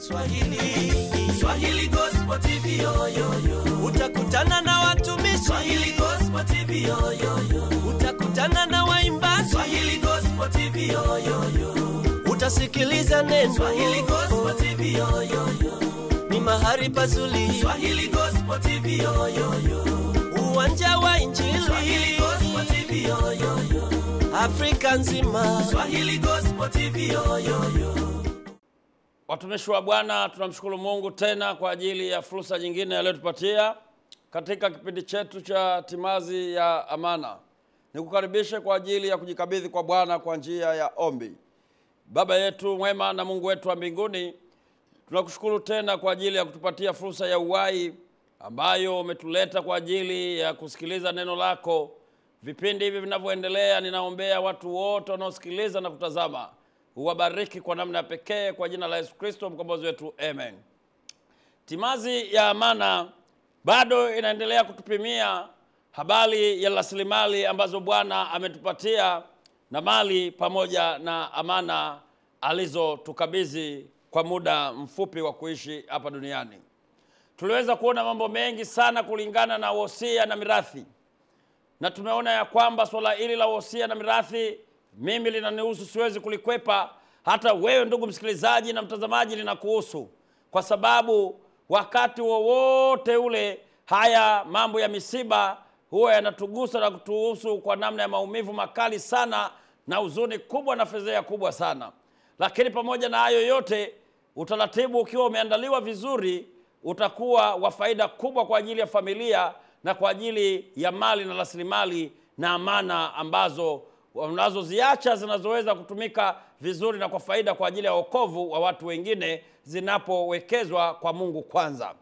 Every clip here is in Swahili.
Swahili, Swahili Gospel TV yo, yo, yo. Utakutana na watumishi Swahili Gospel TV yo, yo, yo. Utakutana na waimbaji Swahili Gospel TV yo, yo, yo. Utasikiliza neno Swahili Gospel TV yo, yo, yo. Ni mahali pazuri Swahili Gospel TV yo, yo, yo. Uwanja wa Injili Swahili Gospel TV yo, yo, yo. Afrika nzima Swahili Gospel TV yo, yo, yo. Watumishi wa Bwana, tunamshukuru Mungu tena kwa ajili ya fursa nyingine aliyotupatia katika kipindi chetu cha timazi ya amana. Nikukaribishe kwa ajili ya kujikabidhi kwa Bwana kwa njia ya ombi. Baba yetu mwema na Mungu wetu wa mbinguni, tunakushukuru tena kwa ajili ya kutupatia fursa ya uhai ambayo umetuleta kwa ajili ya kusikiliza neno lako. Vipindi hivi vinavyoendelea, ninaombea watu wote wanaosikiliza na kutazama, uwabariki kwa namna ya pekee, kwa jina la Yesu Kristo mkombozi wetu, amen. Timazi ya amana bado inaendelea kutupimia habari ya rasilimali ambazo Bwana ametupatia na mali pamoja na amana alizotukabidhi kwa muda mfupi wa kuishi hapa duniani. Tuliweza kuona mambo mengi sana kulingana na wosia na mirathi, na tumeona ya kwamba swala hili la wosia na mirathi mimi linanihusu, siwezi kulikwepa. Hata wewe ndugu msikilizaji na mtazamaji, linakuhusu kwa sababu wakati wowote ule haya mambo ya misiba huwa yanatugusa na kutuhusu kwa namna ya maumivu makali sana na huzuni kubwa na fedheha kubwa sana. Lakini pamoja na hayo yote, utaratibu ukiwa umeandaliwa vizuri, utakuwa wa faida kubwa kwa ajili ya familia na kwa ajili ya mali na rasilimali na amana ambazo unazoziacha zinazoweza kutumika vizuri na kwa faida kwa ajili ya wokovu wa watu wengine zinapowekezwa kwa Mungu kwanza.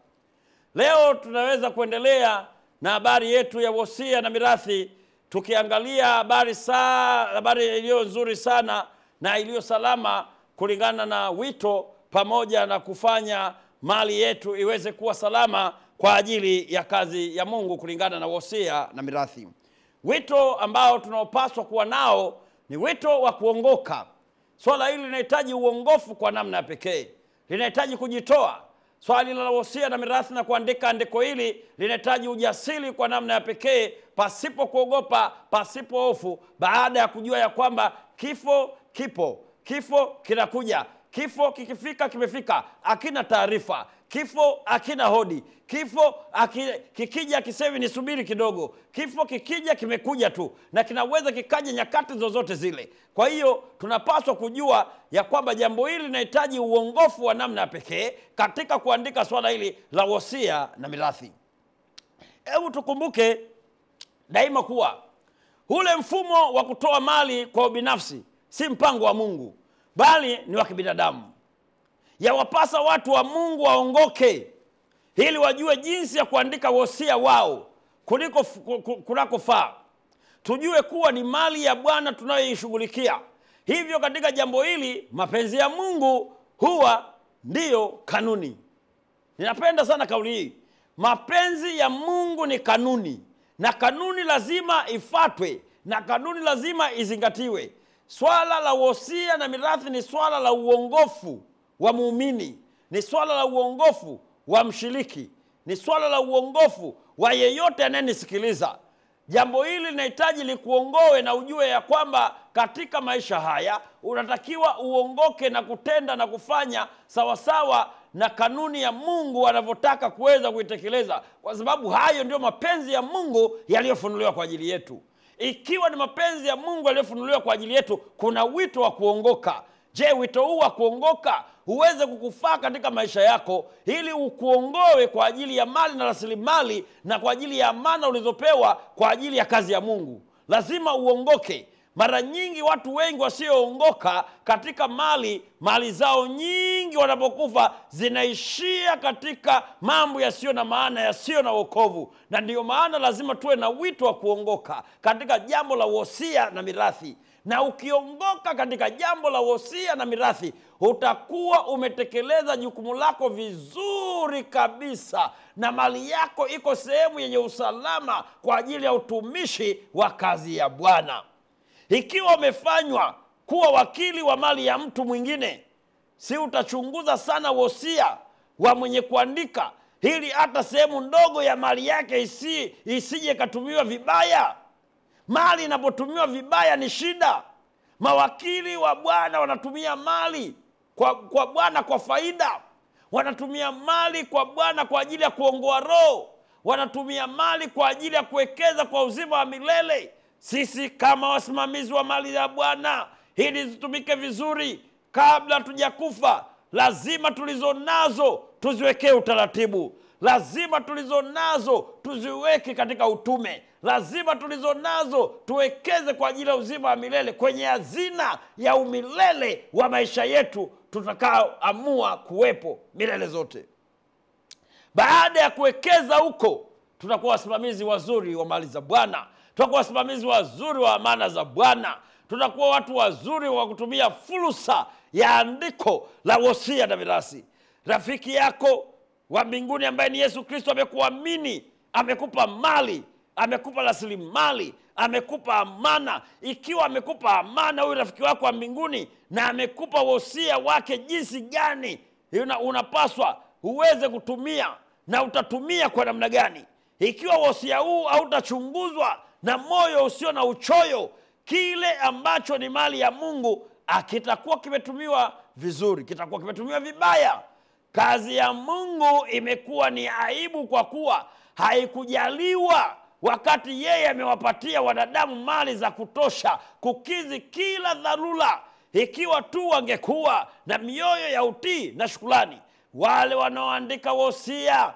Leo tunaweza kuendelea na habari yetu ya wosia na mirathi, tukiangalia habari saa habari iliyo nzuri sana na iliyo salama kulingana na wito pamoja na kufanya mali yetu iweze kuwa salama kwa ajili ya kazi ya Mungu kulingana na wosia na mirathi. Wito ambao tunaopaswa kuwa nao ni wito wa kuongoka. Swala hili linahitaji uongofu kwa namna ya pekee, linahitaji kujitoa. Swali la wosia na mirathi na kuandika andiko hili linahitaji ujasiri kwa namna ya pekee, pasipo kuogopa, pasipo hofu, baada ya kujua ya kwamba kifo kipo, kifo kinakuja. Kifo kikifika, kimefika, akina taarifa. Kifo akina hodi. Kifo aki, kikija kisemi nisubiri kidogo. Kifo kikija, kimekuja tu, na kinaweza kikaja nyakati zozote zile. Kwa hiyo tunapaswa kujua ya kwamba jambo hili linahitaji uongofu wa namna ya pekee katika kuandika swala hili la wosia na mirathi. Hebu tukumbuke daima kuwa ule mfumo wa kutoa mali kwa ubinafsi si mpango wa Mungu bali ni wa kibinadamu. Yawapasa watu wa Mungu waongoke ili wajue jinsi ya kuandika wosia wao kuliko kunakofaa. Tujue kuwa ni mali ya Bwana tunayoishughulikia. Hivyo katika jambo hili mapenzi ya Mungu huwa ndiyo kanuni. Ninapenda sana kauli hii, mapenzi ya Mungu ni kanuni, na kanuni lazima ifatwe, na kanuni lazima izingatiwe. Swala la wosia na mirathi ni swala la uongofu wa muumini, ni swala la uongofu wa mshiriki, ni swala la uongofu wa yeyote anayenisikiliza. Jambo hili linahitaji likuongoe na ujue ya kwamba katika maisha haya unatakiwa uongoke na kutenda na kufanya sawasawa na kanuni ya Mungu anavyotaka kuweza kuitekeleza, kwa sababu hayo ndio mapenzi ya Mungu yaliyofunuliwa kwa ajili yetu. Ikiwa ni mapenzi ya Mungu yaliyofunuliwa kwa ajili yetu, kuna wito wa kuongoka. Je, wito huu wa kuongoka uweze kukufaa katika maisha yako, ili ukuongoe kwa ajili ya mali na rasilimali na kwa ajili ya amana ulizopewa kwa ajili ya kazi ya Mungu. Lazima uongoke. Mara nyingi watu wengi wasioongoka katika mali, mali zao nyingi wanapokufa zinaishia katika mambo yasiyo na maana, yasiyo na wokovu. Na ndiyo maana lazima tuwe na wito wa kuongoka katika jambo la wosia na mirathi na ukiongoka katika jambo la wosia na mirathi utakuwa umetekeleza jukumu lako vizuri kabisa, na mali yako iko sehemu yenye usalama kwa ajili ya utumishi wa kazi ya Bwana. Ikiwa umefanywa kuwa wakili wa mali ya mtu mwingine, si utachunguza sana wosia wa mwenye kuandika ili hata sehemu ndogo ya mali yake isi, isije ikatumiwa vibaya mali inapotumiwa vibaya ni shida mawakili wa bwana wanatumia mali kwa, kwa bwana kwa faida wanatumia mali kwa bwana kwa ajili ya kuongoa roho wanatumia mali kwa ajili ya kuwekeza kwa uzima wa milele sisi kama wasimamizi wa mali ya bwana ili zitumike vizuri kabla tujakufa lazima tulizo nazo tuziwekee utaratibu lazima tulizo nazo tuziweke katika utume lazima tulizo nazo tuwekeze kwa ajili ya uzima wa milele kwenye hazina ya umilele wa maisha yetu tutakaoamua kuwepo milele zote baada ya kuwekeza huko tutakuwa wasimamizi wazuri wa mali za bwana tutakuwa wasimamizi wazuri wa amana za bwana tutakuwa watu wazuri wa kutumia fursa ya andiko la wosia na mirasi rafiki yako wa mbinguni ambaye ni yesu kristo amekuamini amekupa mali amekupa rasilimali amekupa amana ikiwa amekupa amana huyu rafiki wako wa mbinguni na amekupa wosia wake jinsi gani una, unapaswa uweze kutumia na utatumia kwa namna gani ikiwa wosia huu hautachunguzwa na moyo usio na uchoyo kile ambacho ni mali ya mungu akitakuwa kimetumiwa vizuri kitakuwa kimetumiwa vibaya kazi ya mungu imekuwa ni aibu kwa kuwa haikujaliwa wakati yeye amewapatia wanadamu mali za kutosha kukizi kila dharura ikiwa tu wangekuwa na mioyo ya utii na shukulani wale wanaoandika wosia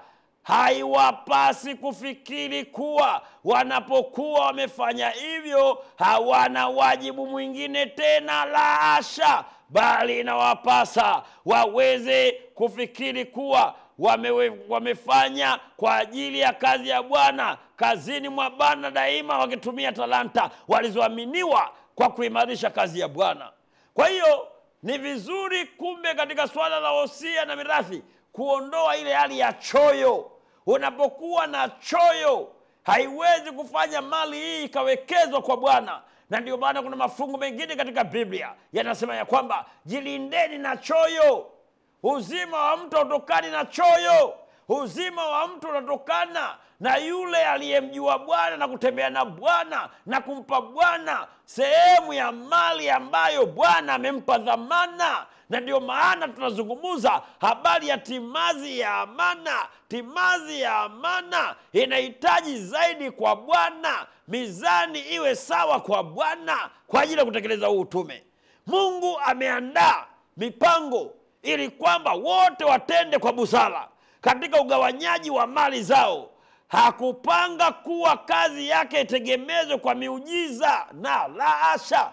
haiwapasi kufikiri kuwa wanapokuwa wamefanya hivyo hawana wajibu mwingine tena la asha bali inawapasa waweze kufikiri kuwa wame, wamefanya kwa ajili ya kazi ya bwana kazini mwa bwana daima wakitumia talanta walizoaminiwa kwa kuimarisha kazi ya bwana kwa hiyo ni vizuri kumbe katika suala la wosia na mirathi kuondoa ile hali ya choyo unapokuwa na choyo haiwezi kufanya mali hii ikawekezwa kwa bwana na ndio maana kuna mafungu mengine katika biblia yanasema ya kwamba jilindeni na choyo uzima wa mtu hautokani na choyo uzima wa mtu unatokana na yule aliyemjua bwana na kutembea na bwana na kumpa bwana sehemu ya mali ambayo bwana amempa dhamana na ndio maana tunazungumza habari ya timazi ya amana timazi ya amana inahitaji zaidi kwa bwana mizani iwe sawa kwa bwana kwa ajili ya kutekeleza huu utume mungu ameandaa mipango ili kwamba wote watende kwa busara katika ugawanyaji wa mali zao hakupanga kuwa kazi yake itegemezwe kwa miujiza na la asha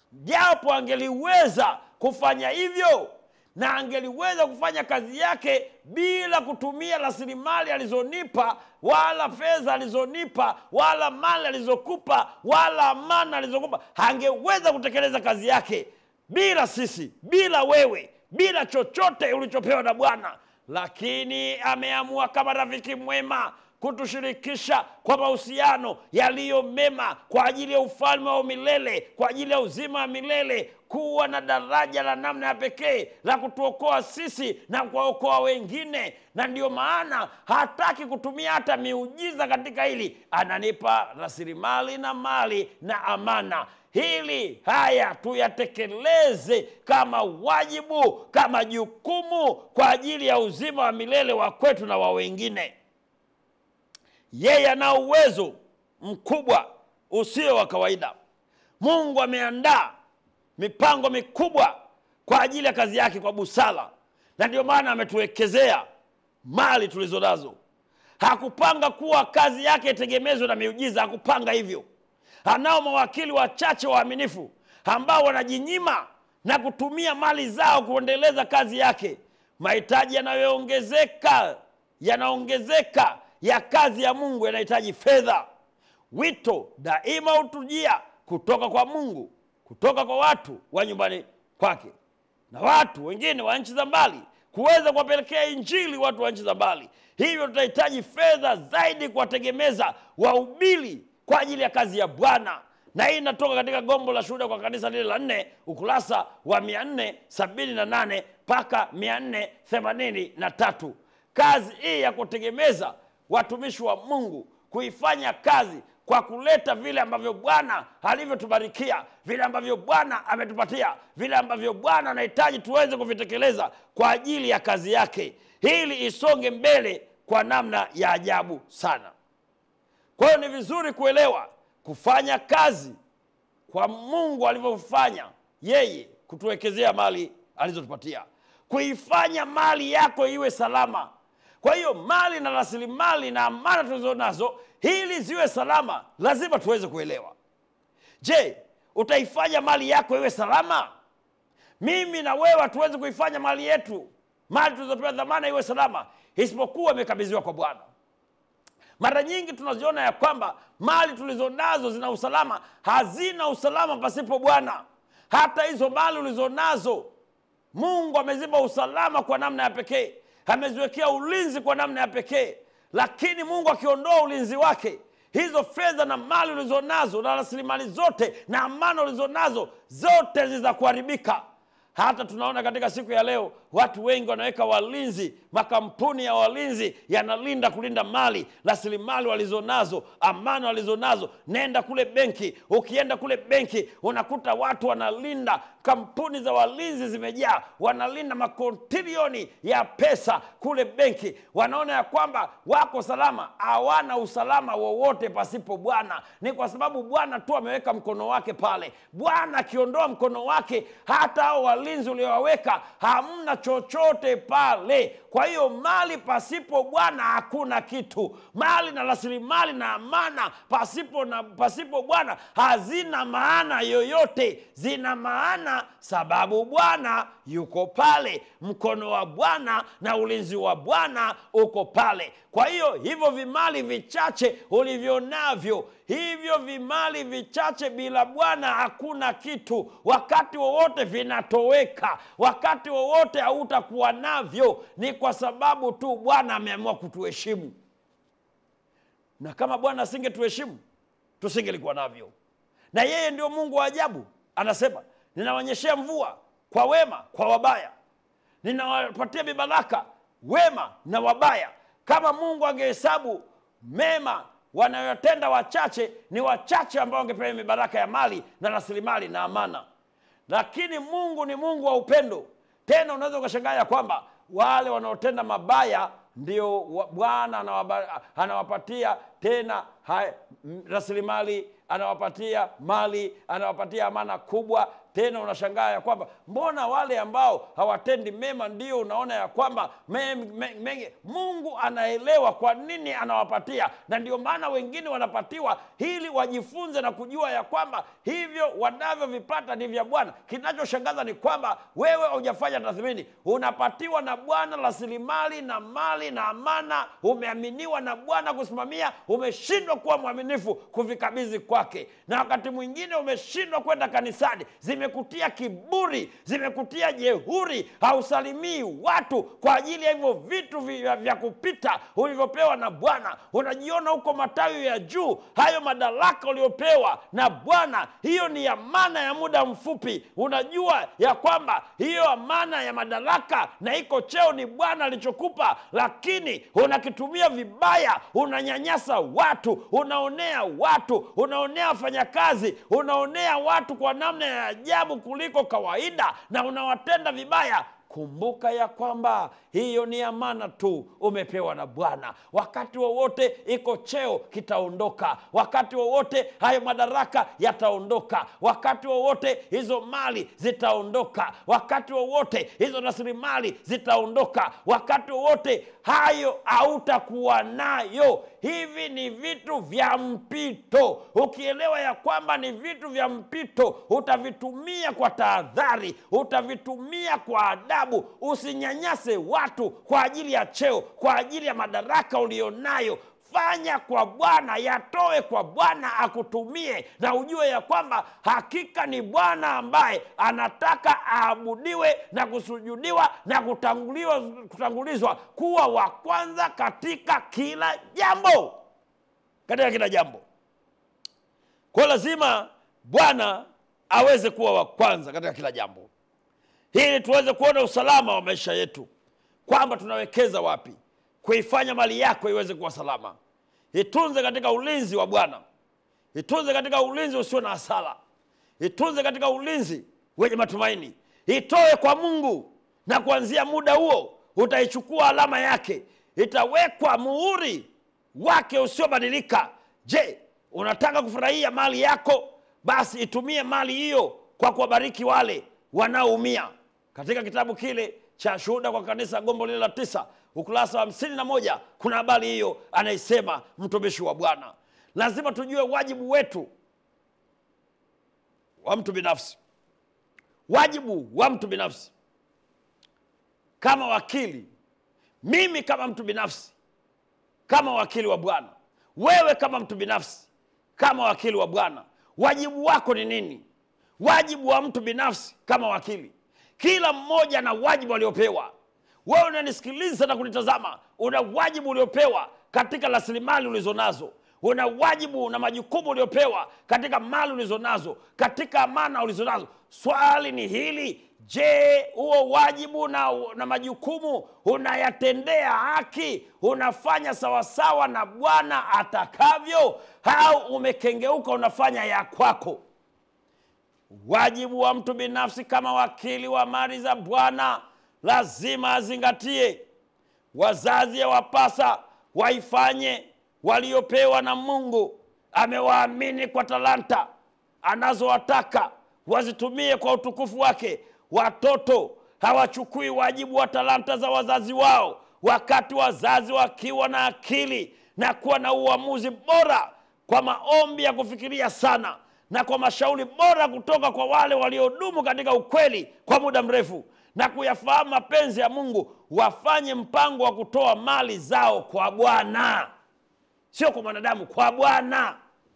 japo angeliweza kufanya hivyo na angeliweza kufanya kazi yake bila kutumia rasilimali alizonipa wala fedha alizonipa wala mali alizokupa wala amana alizokupa angeweza kutekeleza kazi yake bila sisi bila wewe bila chochote ulichopewa na bwana lakini ameamua kama rafiki mwema kutushirikisha kwa mahusiano yaliyo mema kwa ajili ya ufalme wa milele kwa ajili ya uzima wa milele kuwa na daraja la namna ya pekee la kutuokoa sisi na kuwaokoa wengine na ndiyo maana hataki kutumia hata miujiza katika hili ananipa rasilimali na mali na amana hili haya tuyatekeleze kama wajibu kama jukumu kwa ajili ya uzima wa milele wa kwetu na wa wengine yeye ana uwezo mkubwa usio wa kawaida mungu ameandaa mipango mikubwa kwa ajili ya kazi yake kwa busara na ndio maana ametuwekezea mali tulizo nazo hakupanga kuwa kazi yake itegemezwe na miujiza hakupanga hivyo anao mawakili wachache waaminifu ambao wanajinyima na kutumia mali zao kuendeleza kazi yake mahitaji yanayoongezeka yanaongezeka ya kazi ya mungu yanahitaji fedha wito daima hutujia kutoka kwa mungu kutoka kwa watu wa nyumbani kwake na watu wengine wa nchi za mbali kuweza kuwapelekea injili watu wa nchi za mbali hivyo tutahitaji fedha zaidi kuwategemeza wahubiri kwa ajili ya kazi ya bwana na hii inatoka katika gombo la shuhuda kwa kanisa lile la nne ukurasa wa mia nne sabini na nane mpaka mia nne themanini na tatu kazi hii ya kutegemeza watumishi wa mungu kuifanya kazi kwa kuleta vile ambavyo bwana alivyotubarikia vile ambavyo bwana ametupatia vile ambavyo bwana anahitaji tuweze kuvitekeleza kwa ajili ya kazi yake ili isonge mbele kwa namna ya ajabu sana kwa hiyo ni vizuri kuelewa kufanya kazi kwa mungu alivyofanya yeye kutuwekezea mali alizotupatia kuifanya mali yako iwe salama kwa hiyo mali na rasilimali na amana tulizo nazo ili ziwe salama lazima tuweze kuelewa je utaifanya mali yako iwe salama mimi na wewe hatuwezi kuifanya mali yetu mali tulizopewa dhamana iwe salama isipokuwa imekabidhiwa kwa bwana mara nyingi tunaziona ya kwamba mali tulizonazo zina usalama hazina usalama pasipo bwana hata hizo mali ulizonazo mungu amezipa usalama kwa namna ya pekee ameziwekea ulinzi kwa namna ya pekee lakini mungu akiondoa ulinzi wake hizo fedha na mali ulizonazo na rasilimali zote na amana ulizonazo zote zitakuharibika hata tunaona katika siku ya leo watu wengi wanaweka walinzi makampuni ya walinzi yanalinda kulinda mali rasilimali walizonazo amani walizonazo nenda kule benki ukienda kule benki unakuta watu wanalinda kampuni za walinzi zimejaa wanalinda makontilioni ya pesa kule benki wanaona ya kwamba wako salama hawana usalama wowote pasipo bwana ni kwa sababu bwana tu ameweka mkono wake pale bwana akiondoa mkono wake hata hao walinzi uliowaweka hamna chochote pale kwa hiyo mali pasipo bwana hakuna kitu mali na rasilimali na amana pasipo na pasipo bwana hazina maana yoyote zina maana sababu bwana yuko pale mkono wa bwana na ulinzi wa bwana uko pale kwa hiyo hivyo vimali vichache ulivyo navyo hivyo vimali vichache bila bwana hakuna kitu wakati wowote vinatoweka wakati wowote hautakuwa navyo ni kwa sababu tu bwana ameamua kutuheshimu na kama bwana asingetuheshimu tusingelikuwa navyo na yeye ndio mungu wa ajabu anasema ninawaonyeshea mvua kwa wema kwa wabaya ninawapatia mibaraka wema na wabaya kama mungu angehesabu mema wanayotenda wachache ni wachache ambao wangepewa mibaraka ya mali na rasilimali na amana lakini mungu ni mungu wa upendo tena unaweza ukashangaa ya kwamba wale wanaotenda mabaya ndio wa- bwana anawaba- anawapatia tena hai- m- rasilimali anawapatia mali anawapatia amana kubwa tena unashangaa ya kwamba mbona wale ambao hawatendi mema ndio unaona ya kwamba me, me, me, mungu anaelewa kwa nini anawapatia na ndio maana wengine wanapatiwa ili wajifunze na kujua ya kwamba hivyo wanavyovipata ni vya bwana kinachoshangaza ni kwamba wewe hujafanya tathmini unapatiwa na bwana rasilimali na mali na amana umeaminiwa na bwana kusimamia umeshindwa kuwa mwaminifu kuvikabidhi kwake na wakati mwingine umeshindwa kwenda kanisani zimekutia kiburi zimekutia jehuri hausalimii watu kwa ajili ya hivyo vitu vya, vya kupita ulivyopewa na bwana unajiona huko matawi ya juu hayo madaraka uliopewa na bwana hiyo ni amana ya muda mfupi unajua ya kwamba hiyo amana ya madaraka na iko cheo ni bwana alichokupa lakini unakitumia vibaya unanyanyasa watu unaonea watu unaonea wafanyakazi unaonea watu kwa namna ya ajabu kuliko kawaida na unawatenda vibaya kumbuka ya kwamba hiyo ni amana tu umepewa na bwana wakati wowote iko cheo kitaondoka wakati wowote hayo madaraka yataondoka wakati wowote hizo mali zitaondoka wakati wowote hizo rasilimali zitaondoka wakati wowote hayo hautakuwa nayo hivi ni vitu vya mpito ukielewa ya kwamba ni vitu vya mpito utavitumia kwa tahadhari utavitumia kwa adabu usinyanyase watu kwa ajili ya cheo kwa ajili ya madaraka ulionayo fanya kwa bwana yatoe kwa bwana akutumie na ujue ya kwamba hakika ni bwana ambaye anataka aabudiwe na kusujudiwa na kutanguliwa, kutangulizwa kuwa wa kwanza katika kila jambo katika kila jambo kwa lazima bwana aweze kuwa wa kwanza katika kila jambo ili tuweze kuona usalama wa maisha yetu kwamba tunawekeza wapi kuifanya mali yako iweze kuwa salama itunze katika ulinzi wa bwana itunze katika ulinzi usio na hasara itunze katika ulinzi wenye matumaini itoe kwa mungu na kuanzia muda huo utaichukua alama yake itawekwa muhuri wake usiobadilika je unataka kufurahia mali yako basi itumie mali hiyo kwa kuwabariki wale wanaoumia katika kitabu kile cha shuhuda kwa kanisa gombo lile la tisa ukurasa wa hamsini na moja kuna habari hiyo anaisema mtumishi wa bwana lazima tujue wajibu wetu wa mtu binafsi wajibu wa mtu binafsi kama wakili mimi kama mtu binafsi kama wakili wa bwana wewe kama mtu binafsi kama wakili wa bwana wajibu wako ni nini wajibu wa mtu binafsi kama wakili kila mmoja na wajibu aliopewa wewe unanisikiliza na kunitazama una wajibu uliopewa katika rasilimali ulizonazo una wajibu na majukumu uliopewa katika mali ulizonazo katika amana ulizonazo swali ni hili je huo wajibu na, na majukumu unayatendea haki unafanya sawasawa na bwana atakavyo au umekengeuka unafanya ya kwako wajibu wa mtu binafsi kama wakili wa mali za bwana lazima azingatie wazazi yawapasa waifanye waliopewa na mungu amewaamini kwa talanta anazowataka wazitumie kwa utukufu wake watoto hawachukui wajibu wa talanta za wazazi wao wakati wazazi wakiwa na akili na kuwa na uamuzi bora kwa maombi ya kufikiria sana na kwa mashauri bora kutoka kwa wale waliodumu katika ukweli kwa muda mrefu na kuyafahamu mapenzi ya mungu wafanye mpango wa kutoa mali zao kwa bwana sio kwa mwanadamu kwa bwana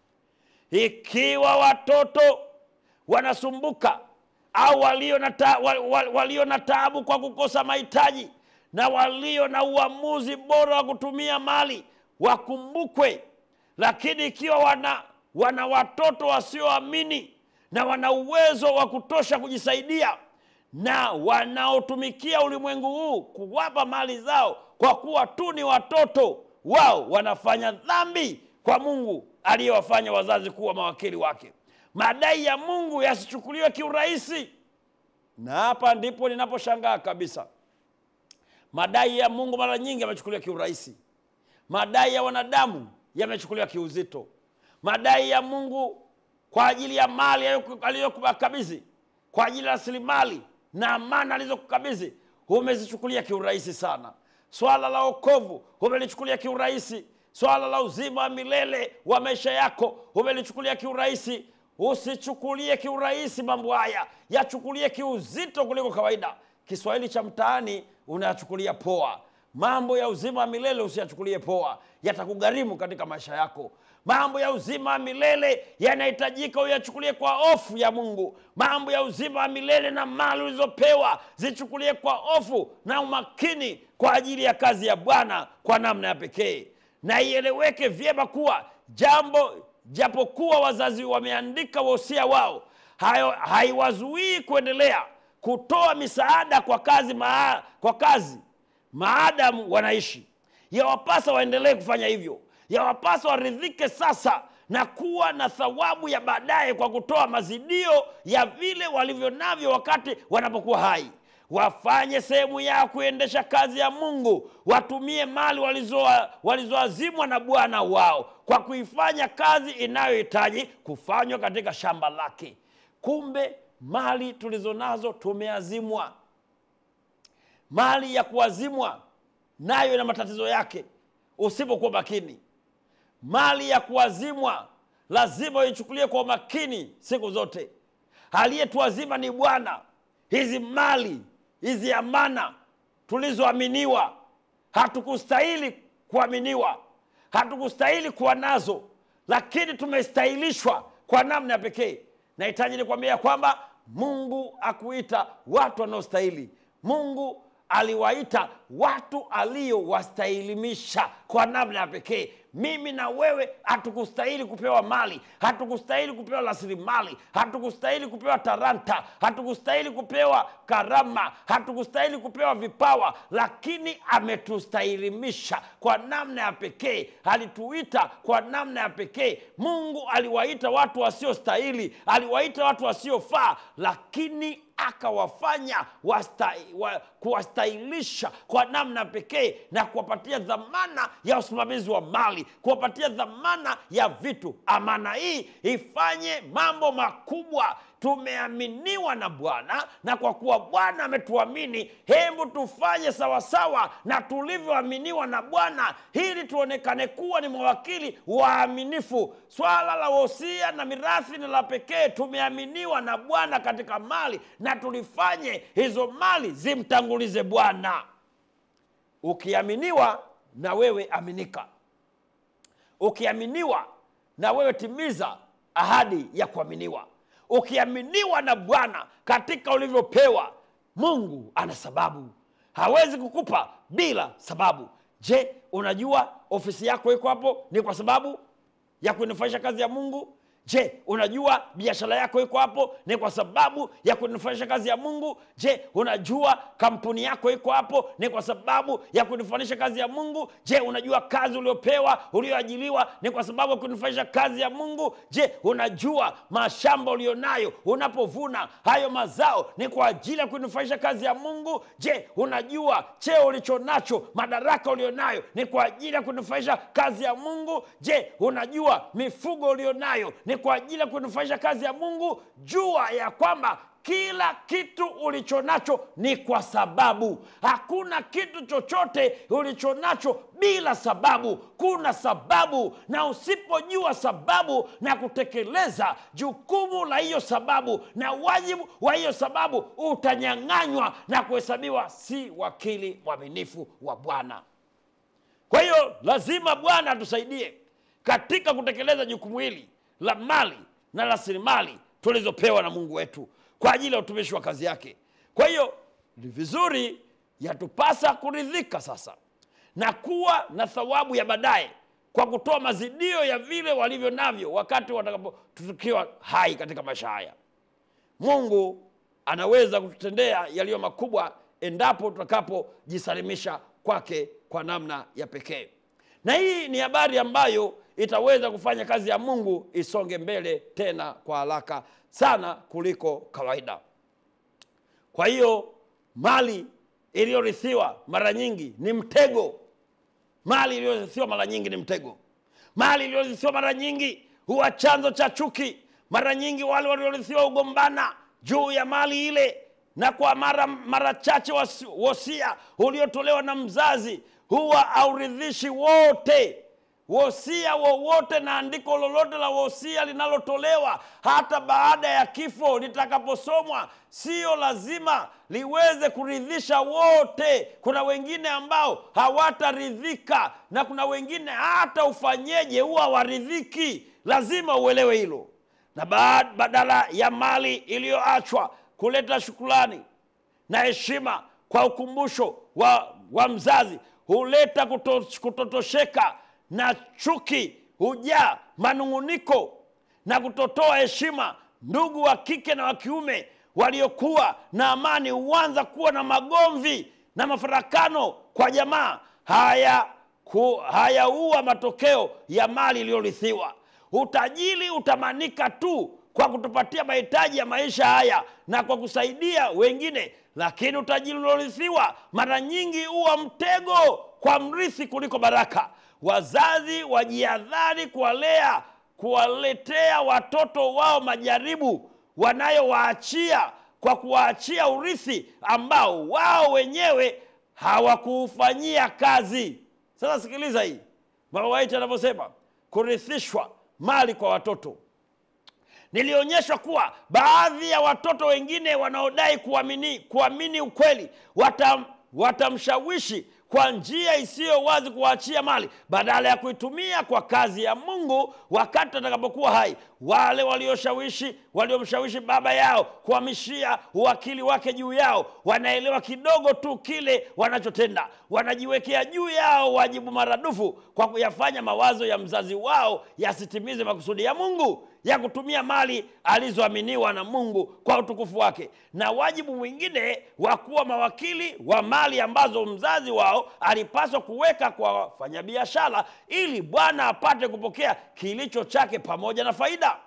ikiwa watoto wanasumbuka au walio na, ta, wal, wal, walio na taabu kwa kukosa mahitaji na walio na uamuzi bora wa kutumia mali wakumbukwe lakini ikiwa wana, wana watoto wasioamini na wana uwezo wa kutosha kujisaidia na wanaotumikia ulimwengu huu kuwapa mali zao kwa kuwa tu ni watoto wao wanafanya dhambi kwa mungu aliyewafanya wazazi kuwa mawakili wake madai ya mungu yasichukuliwe kiurahisi na hapa ndipo ninaposhangaa kabisa madai ya mungu mara nyingi yamechukuliwa kiurahisi madai ya wanadamu yamechukuliwa kiuzito madai ya mungu kwa ajili ya mali aliyokukabidhi kwa ajili ya rasilimali na amana alizokukabidhi umezichukulia kiurahisi sana swala la okovu umelichukulia kiurahisi swala la uzima wa milele wa maisha yako umelichukulia kiurahisi usichukulie kiurahisi mambo haya yachukulie kiuzito kuliko kawaida kiswahili cha mtaani unayachukulia poa mambo ya uzima wa milele usiyachukulie poa yatakugharimu katika maisha yako mambo ya uzima wa milele yanahitajika uyachukulie kwa hofu ya mungu mambo ya uzima wa milele na mali ulizopewa zichukulie kwa hofu na umakini kwa ajili ya kazi ya bwana kwa namna ya pekee na ieleweke vyema kuwa jambo japokuwa wazazi wameandika wosia wao hayo haiwazuii kuendelea kutoa misaada kwa kazi maa, kwa kazi maadamu wanaishi yawapasa waendelee kufanya hivyo yawapasa waridhike sasa na kuwa na thawabu ya baadaye kwa kutoa mazidio ya vile walivyo navyo wakati wanapokuwa hai wafanye sehemu yao kuendesha kazi ya mungu watumie mali walizoazimwa walizo na bwana wao kwa kuifanya kazi inayohitaji kufanywa katika shamba lake kumbe mali tulizo nazo tumeazimwa mali ya kuazimwa nayo ina matatizo yake usipokuwa makini mali ya kuazimwa lazima uichukulie kwa umakini siku zote aliyetuazima ni bwana hizi mali hizi amana tulizoaminiwa hatukustahili kuaminiwa hatukustahili kuwa nazo lakini tumestahilishwa kwa namna ya pekee nahitaji nikwambia kwamba mungu akuita watu wanaostahili mungu aliwaita watu aliyowastahilimisha kwa namna ya pekee mimi na wewe hatukustahili kupewa mali hatukustahili kupewa rasilimali hatukustahili kupewa taranta hatukustahili kupewa karama hatukustahili kupewa vipawa lakini ametustahilimisha kwa namna ya pekee alituita kwa namna ya pekee mungu aliwaita watu wasiostahili aliwaita watu wasiofaa lakini akawafanya wasta, wa, kuwastahilisha kwa namna pekee na kuwapatia dhamana ya usimamizi wa mali kuwapatia dhamana ya vitu amana hii ifanye mambo makubwa tumeaminiwa na bwana na kwa kuwa bwana ametuamini hebu tufanye sawasawa na tulivyoaminiwa na bwana ili tuonekane kuwa ni mawakili waaminifu swala la wosia na mirathi ni la pekee tumeaminiwa na bwana katika mali na tulifanye hizo mali zimtangulize bwana ukiaminiwa na wewe aminika ukiaminiwa na wewe timiza ahadi ya kuaminiwa ukiaminiwa na bwana katika ulivyopewa mungu ana sababu hawezi kukupa bila sababu je unajua ofisi yako iko hapo ni kwa sababu ya kunufaisha kazi ya mungu je unajua biashara yako iko hapo ni kwa sababu ya kunufanisha kazi ya mungu je unajua kampuni yako iko hapo ni kwa sababu ya kunufanisha kazi ya mungu je unajua kazi uliopewa ulioajiliwa ni kwa sababu ya kunufanisha kazi ya mungu je unajua mashamba ulionayo unapovuna hayo mazao ni kwa ajili ya kunufanisha kazi ya mungu je unajua cheo ulicho nacho madaraka ulionayo ni kwa ajili ya kunufaisha kazi ya mungu je unajua mifugo ulionayo ni kwa ajili ya kunufaisha kazi ya mungu jua ya kwamba kila kitu ulicho nacho ni kwa sababu hakuna kitu chochote ulicho nacho bila sababu kuna sababu na usipojua sababu na kutekeleza jukumu la hiyo sababu na wajibu wa hiyo sababu utanyang'anywa na kuhesabiwa si wakili mwaminifu wa bwana kwa hiyo lazima bwana atusaidie katika kutekeleza jukumu hili la mali na rasilimali tulizopewa na mungu wetu kwa ajili ya utumishi wa kazi yake kwa hiyo ni vizuri yatupasa kuridhika sasa na kuwa na thawabu ya baadaye kwa kutoa mazidio ya vile walivyo navyo wakati watakapotukiwa hai katika maisha haya mungu anaweza kututendea yaliyo makubwa endapo tutakapojisalimisha kwake kwa namna ya pekee na hii ni habari ambayo itaweza kufanya kazi ya mungu isonge mbele tena kwa haraka sana kuliko kawaida kwa hiyo mali iliyorithiwa mara nyingi ni mtego mali iliyorithiwa mara nyingi ni mtego mali iliyorithiwa mara nyingi huwa chanzo cha chuki mara nyingi wale waliorithiwa hugombana juu ya mali ile na kwa mara mara chache wasi- wosia uliotolewa na mzazi huwa hauridhishi wote wosia wowote na andiko lolote la wosia linalotolewa hata baada ya kifo litakaposomwa sio lazima liweze kuridhisha wote kuna wengine ambao hawataridhika na kuna wengine hata ufanyeje huwa hawaridhiki lazima uelewe hilo na baad- badala ya mali iliyoachwa kuleta shukulani na heshima kwa ukumbusho wa, wa mzazi huleta kuto, kutotosheka na chuki hujaa manung'uniko na kutotoa heshima ndugu wa kike na wa kiume waliokuwa na amani huanza kuwa na magomvi na mafarakano kwa jamaa haya ku, hayaua matokeo ya mali iliyorithiwa utajiri utamanika tu kwa kutupatia mahitaji ya maisha haya na kwa kusaidia wengine lakini utajiri uliorithiwa mara nyingi huwa mtego kwa mrithi kuliko baraka wazazi wajiadhari kuwalea kuwaletea watoto wao majaribu wanayowaachia kwa kuwaachia urithi ambao wao wenyewe hawakuufanyia kazi sasa sikiliza hii mama waiti anavyosema kurithishwa mali kwa watoto nilionyeshwa kuwa baadhi ya watoto wengine wanaodai kuamini, kuamini ukweli watam, watamshawishi kwa njia isiyo wazi kuwaachia mali badala ya kuitumia kwa kazi ya mungu wakati atakapokuwa hai wale walioshawishi waliomshawishi baba yao kuhamishia uwakili wake juu yao wanaelewa kidogo tu kile wanachotenda wanajiwekea juu yao wajibu maradufu kwa kuyafanya mawazo ya mzazi wao yasitimize makusudi ya mungu ya kutumia mali alizoaminiwa na mungu kwa utukufu wake na wajibu mwingine wa kuwa mawakili wa mali ambazo mzazi wao alipaswa kuweka kwa wafanyabiashara ili bwana apate kupokea kilicho chake pamoja na faida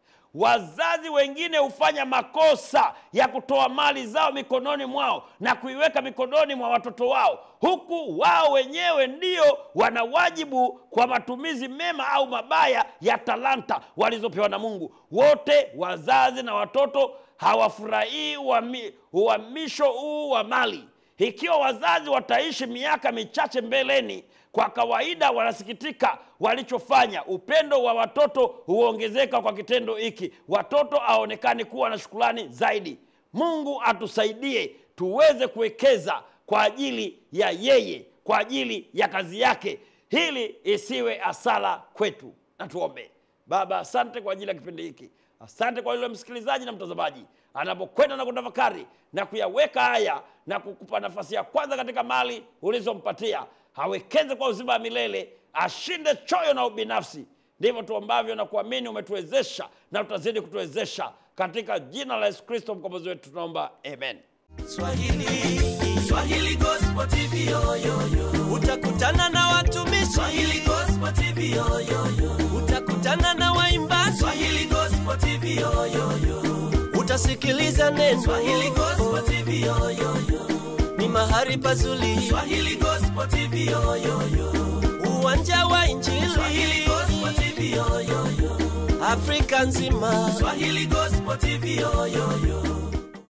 wazazi wengine hufanya makosa ya kutoa mali zao mikononi mwao na kuiweka mikononi mwa watoto wao huku wao wenyewe ndio wana wajibu kwa matumizi mema au mabaya ya talanta walizopewa na mungu wote wazazi na watoto hawafurahii uhami- uhamisho huu wa mali ikiwa wazazi wataishi miaka michache mbeleni kwa kawaida wanasikitika walichofanya upendo wa watoto huongezeka kwa kitendo hiki watoto aonekani kuwa na shukulani zaidi mungu atusaidie tuweze kuwekeza kwa ajili ya yeye kwa ajili ya kazi yake hili isiwe asala kwetu na tuombe baba asante kwa ajili ya kipindi hiki asante kwa yule msikilizaji na mtazamaji anapokwenda na kutafakari na kuyaweka haya na kukupa nafasi ya kwanza katika mali ulizompatia awekeze kwa uzima wa milele ashinde choyo na ubinafsi ndivyo tuombavyo na kuamini umetuwezesha na tutazidi kutuwezesha katika jina la yesu kristo mkombozi wetu tunaomba amen Swahili, Swahili Gospel TV yo, yo, yo. Utakutana na watumishi Swahili Gospel TV yo, yo, yo. Utakutana na waimbaji Swahili Gospel TV yo, yo, yo. Utasikiliza neno Swahili Gospel TV yo, yo, yo. Ni mahali pazuri Swahili Gospel TV yo, yo, yo. Uwanja wa Injili Swahili Gospel TV yo, yo, yo. Afrika nzima Swahili Gospel TV yo, yo, yo